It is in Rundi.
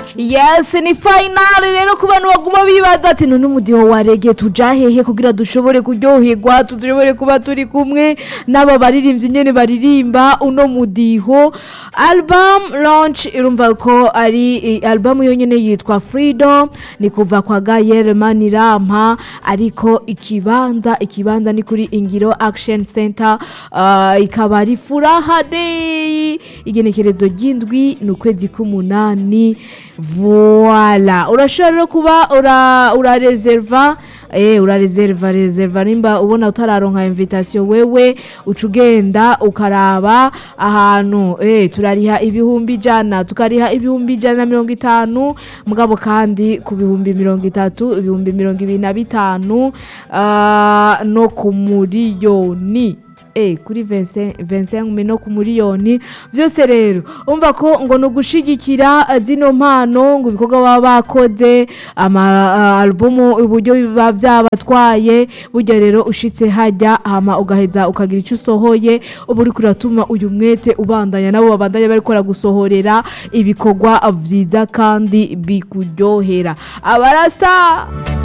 yes ni finale rero ku bantu baguma bibaza ati none umudiho wa rege tuja hehe kugira dushobore kuryoherwa dushobore kuba turi kumwe n'aba baririmbyi nyene baririmba uno mudiho album launch irumva ko ari i- album yonyene yitwa freedom ni kuva kwa Gael Manirampa ariko ikibanza ikibanza ni kuri Ingiro Action Center uh, ikaba ari furaha day igenekerezo ry'indwi ni ukwezi k'umunani voila urashobora rero kuba ura urareserva eh urareserva reserva nimba ubona utararonka invitation wewe uca ugenda ukaraba ahantu eh turariha ibihumbi ijana tukariha ibihumbi ijana na mirongo itanu mugabo kandi ku bihumbi mirongo itatu ibihumbi mirongo ibiri na bitanu ah, no ku muriyoni eh kuri 25 25 no ku muriyoni byose rero umva ko ngo ni ugushigikira eh, zino mpano ngo ibikorwa baba bakoze ama ah, albumu uburyo biba byabatwaye burya rero ushitse hajya hama ugaheza ukagira icyo usohoye uba uri kuratuma uyu mwete ubandanya nabo babandanya bariko gusohorera ibikorwa byiza kandi bikuryohera abarasa